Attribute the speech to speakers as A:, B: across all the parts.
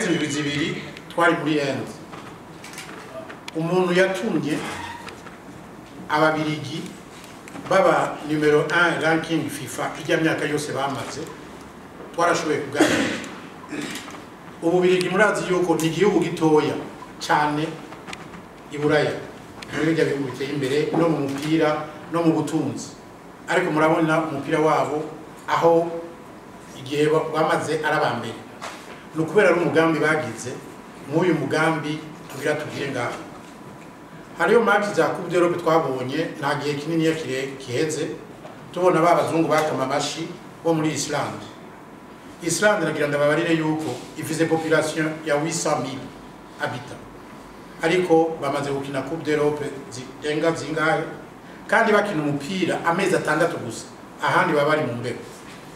A: haraheze indwi zibiri twari muri end umuntu yatumye ababirigi baba numero 1 ranking fifa ijya myaka yose bamaze twarashoboye kuganira ububirigi murazi yuko ni igihugu gitoya cyane i buraya muri bijya bihugu biteye imbere no mu mupira no mu butunzi ariko murabona umupira wabo aho igihe ba- bamaze ari aba mbere ni ukubera ari umugambi bagize nk'uyu mugambi tugira tugire ngaho hariyo match za coupe d'Europe twabonye nta gihe kinini kire kiheze tubona ba bazungu bakama amashi bo muri Islande Islande nagira ndababarire yuko ifise population ya 800,000 habitants ariko bamaze gukina coupe d'Europe zirenga zingahe kandi bakina umupira amezi atandatu gusa ahandi baba bari mu mbeho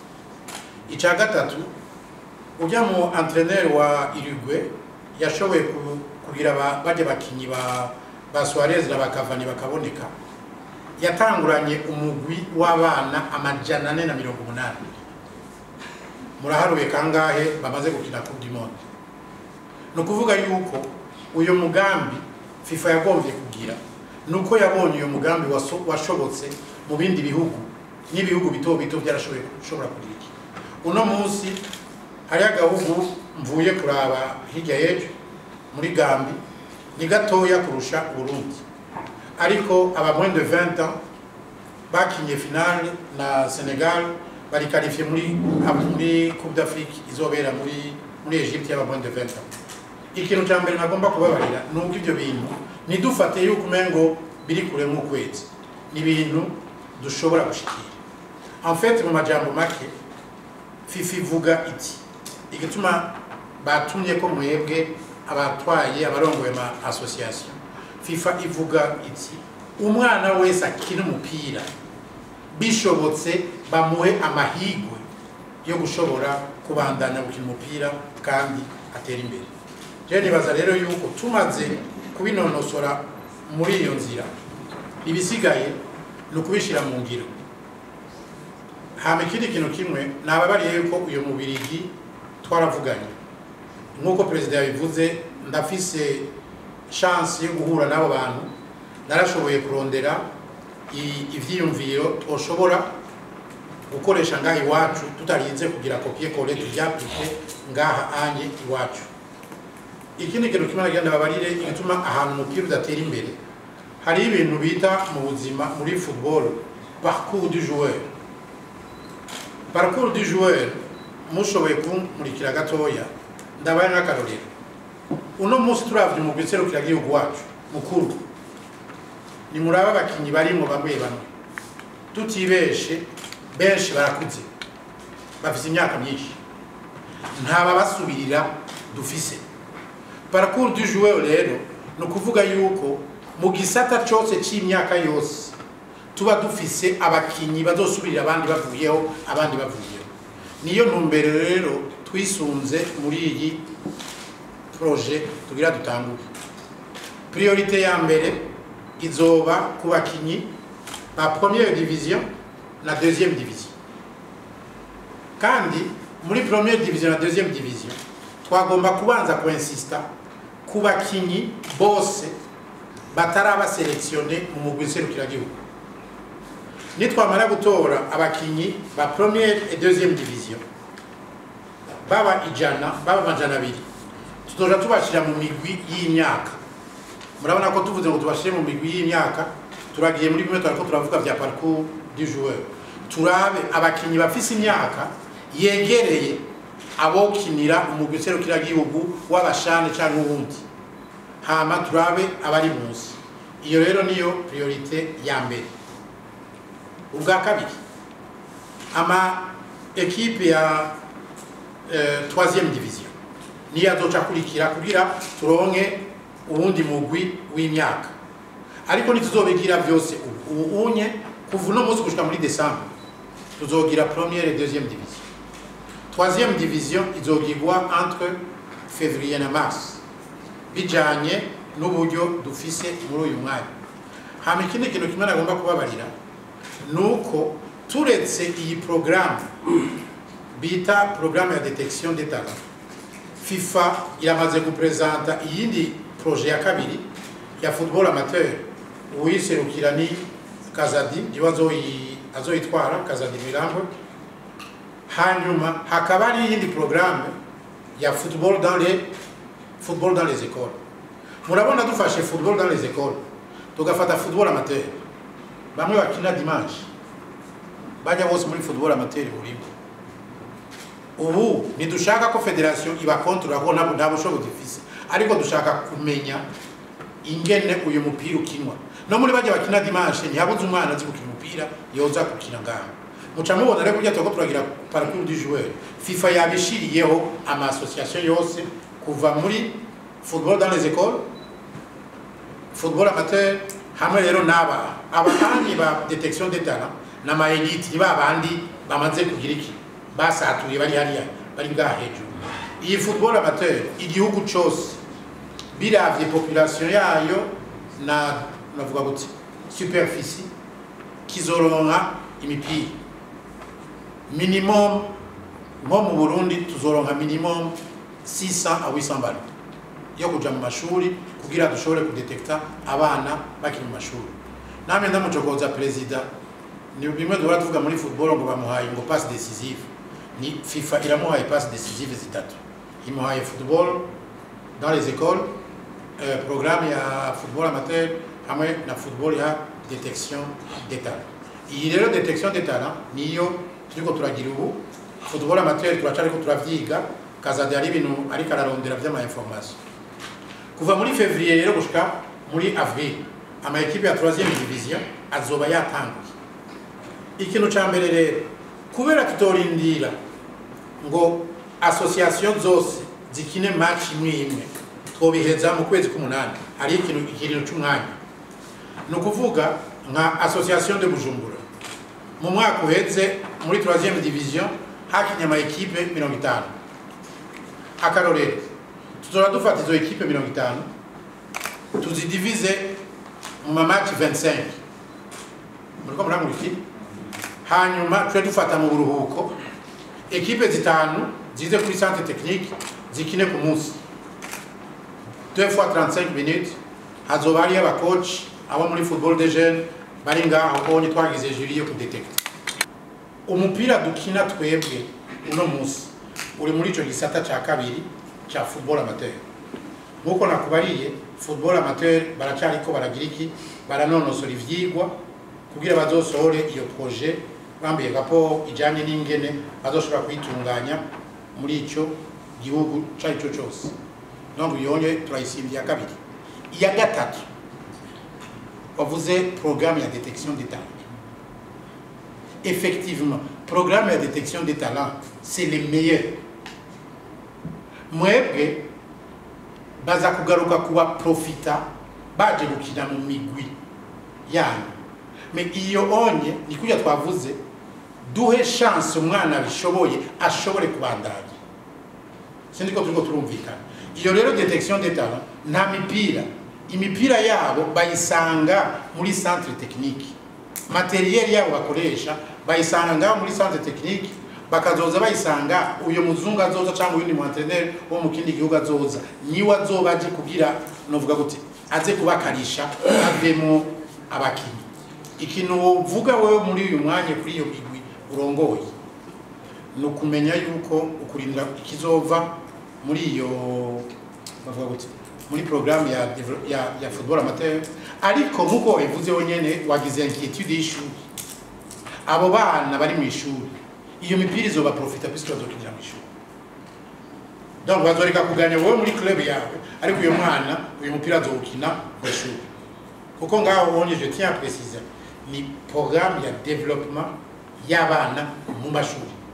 A: icya gatatu ujya mu entraîneur wa Uruguay yashoboye ku- kugira ba- bajya bakinyi ba ba Suarez na ba Cavani bakaboneka yatanguranye umugwi w'abana amajana ane na mirongo umunani muraharuye kangahe bamaze gukina coupe du monde ni ukuvuga yuko uyu mugambi fifa yagombye kugira ni uko yabonye uyu mugambi waso- washobotse mu bindi bihugu n'ibihugu bito bito byarashoboye gushobora kugira iki uno munsi hariho agahugu mvuye kuraba hirya y'ejo muri gambi ni gatoya kurusha uburundi ariko aba moins de 20 ans bakinye finale na senegal bari qualifié muri muri coupe d'afrique izobera muri muri egypte y'aba moins de 20 ans ikintu cya mbere nagomba kubabarira ni uko ibyo bintu ntidufate yuko umengo biri kure nk'ukwezi ni ibintu dushobora gushikira en fait mu majambo make fifa ivuga iti igituma batumye ko mwebwe abatwaye abarongoye ama association fifa ivuga iti umwana wese akina umupira bishobotse bamuhe amahigwe yo gushobora kubandanya gukina umupira kandi atera imbere rero nibaza rero yuko tumaze kubinonosora muri iyo nzira ibisigaye ni ukubishyira mu ngiro hama ikindi kintu kimwe nababariye yuko uyu mubirigi twaravuganye nk'uko perezida yabivuze ndafise chance yo guhura n'abo bantu narashoboye kurondera i- ivyiyumviro twoshobora gukoresha ngaha iwacu tutarinze kugira kopie kole tuvyaplike ngaha anye iwacu ikindi kintu kimwe nagira ndababarire igituma ahantu umupira udatera imbere hari ibintu bita mu buzima muri football parcours du joueur parcours du joueur mushoboye kumurikira gatoya ndabaye n'akarorero uno munsi turavye umugwi serukiragihugu wacu mukuru ni muraba abakinyi barimwo bamwe bamwe tutibeshe benshi barakuze bafise imyaka myinshi ntababasubirira dufise parcours du joueur rero ni ukuvuga yuko mu gisata cyose cy'imyaka yose tuba dufise abakinyi bazosubirira abandi bavuyeho abandi bavuyeho niyo ntumbero rero twisunze muri iyi proje tugira dutangure priorite ya mbere izoba ku bakinyi ba première division na deuxième division kandi muri première division na deuxième division twagomba kubanza kuinsista ku bakinyi bose batarabaselektione mu mugwi nserukiragihugu nitwamara gutora abakinyi ba première et deuxième division baba ijana baba amajana abiri tuzoja tubashira mu migwi y'imyaka murabona ko tuvuze ngo tubashire mu migwi y'imyaka turagiye muri bimwe twariko turavuga vya parcours du joueur turabe abakinyi bafise imyaka yegereye abokinira umugwi serukiragihugu w'abashane canke uwundi hama turabe abari munsi iyo rero niyo priorite ya mbere ubwa kabiri ama ekipe ya eh, troisième division niyo azoca akurikira kugira turonke uwundi mugwi w'imyaka ariko ntituzobigira vyose ubu ubu unye kuva uno munsi gushika muri desambre tuzogira première et deuxième division troisième division izogirwa entre février na mars bijanye n'uburyo dufise muri uyu mwanya hama ikindi kintu kimwe nagomba kubabarira nuko turetse iyi programme bita programme ya detection des talents fifa iramaze gupresenta iyindi proje ya kabiri ya football amateur uwiserukira ni kazadi niwe azoyi- azoyitwara kazadi mirambo hanyuma hakaba hari iyindi programme ya football dans les football dans les écoles murabona dufashe football dans les écoles tugafata football amateur bamwe bakina dimanche bajya bose muri football amateur burimo ubu ntidushaka ko federation ibakontorora ko ntabwo nta bushobozi ifise ariko dushaka kumenya ingene uyu mupira ukinwa no muri bajya bakina dimanche ntihabuze umwana azi gukina umupira yoza gukina ngaho muca mubona rero burya turiko turagira parcours du joueur fifa yabishiriyeho ama association yose kuva muri football dans les écoles football amateur hamwe rero n'aba abatangi ba detection de talent n'ama elite ni babandi bamaze kugira iki basatuye bari hariya bari bwa hejuru iyi football amateur igihugu cose biravye population yayo na navuga gute superficie kizoronka imipira minimum nko mu burundi tuzoronka minimum 600 a 800 balo yo kuja mu mashuri kugira dushobore kudetekta abana bakiri mu mashuri namwe ndamucokoza perezida ni bimwe duhora tuvuga muri football ngo bamuhaye ngo passe décisive ni fifa iramuhaye passe décisive zitatu imuhaye football dans les écoles euh, programme ya football amateur hamwe na football ya detection des talents iyi rero detection des talents niyo turiko turagira ubu football amateur turacariko turavyiga kazade hari ibintu ariko ararondera vy'ama information kuva muri février rero gushika muri avril ama ekipe ya 3e division azoba yatanguye ikintu ca mbere rero kubera tutorindira ngo association zose zikine match imwe imwe twobiheza mu kwezi k'umunani hari ikintu ikintu c'umwanya ni ukuvuga nka association de bujumbura mu mwaka uheze muri 3e division hakinye ama ekipe mirongo itanu akarorero tuzora dufata izo ekipe mirongo itanu tuzidivize mu mamaci 25 muriko murankurikira hanyuma tuje dufata mu buruhuko ekipe zitanu zize kuri centre technique zikine ku munsi 2 fois 35 minutes hazoba hariyo abakoci abo muri football de jeunes bari ngaho bonye twagize juri yo kudetekta umupira dukina twebwe uno munsi uri muri ico gisata ca kabiri ca football amateur nkuko nakubariye football amateur baracariko baragira iki baranonosora ivyigwa kugira bazosohore iyo projet bambiye gapo ijanye n'ingene bazoshobora kwitunganya muri ico gihugu carico cose donc yonye turayisimbiye kabiri iya gatatu wavuze programme ya détection des talents effectivement programme ya détection des talents c'est les meilleurs mwebwe baza kugaruka kuba profita baje gukina mu migwi yanyu me iyo onye ni kurya twavuze duhe chance umwana bishoboye ashobore kubandanya sindi ko turiko turumvikana iyo rero détection des talents nta mipira imipira yabo bayisanga muri centre technique materiel yabo bakoresha bayisanga ngaho muri centre technique bakazoza bayisanga uyo muzungu azoza cyangwa uyundi mu entraîneur wo mu kindi gihugu azoza niwe azoba aje kugira novuga gute aze kubakarisha avemo abakinyi ikintu wovuga wewe muri uyu mwanya kuri iyo migwi urongoye ni ukumenya yuko ukurindira ikizova muri iyo bavuga gute muri programme ya, ya, ya football amateur ariko nkuko wabivuze wenyene wagize inquiétude y'ishuri abo bana bari mu ishuri iyo mipira izoba profita puisque bazokinira mu ishuri donc bazoreka kuganya wowe muri club yawe ariko uyo mwana uyu mupira azowukina mu ishuri kuko ngaho ubonye je tiens à préciser ni programme ya développement y'abana mu mashuri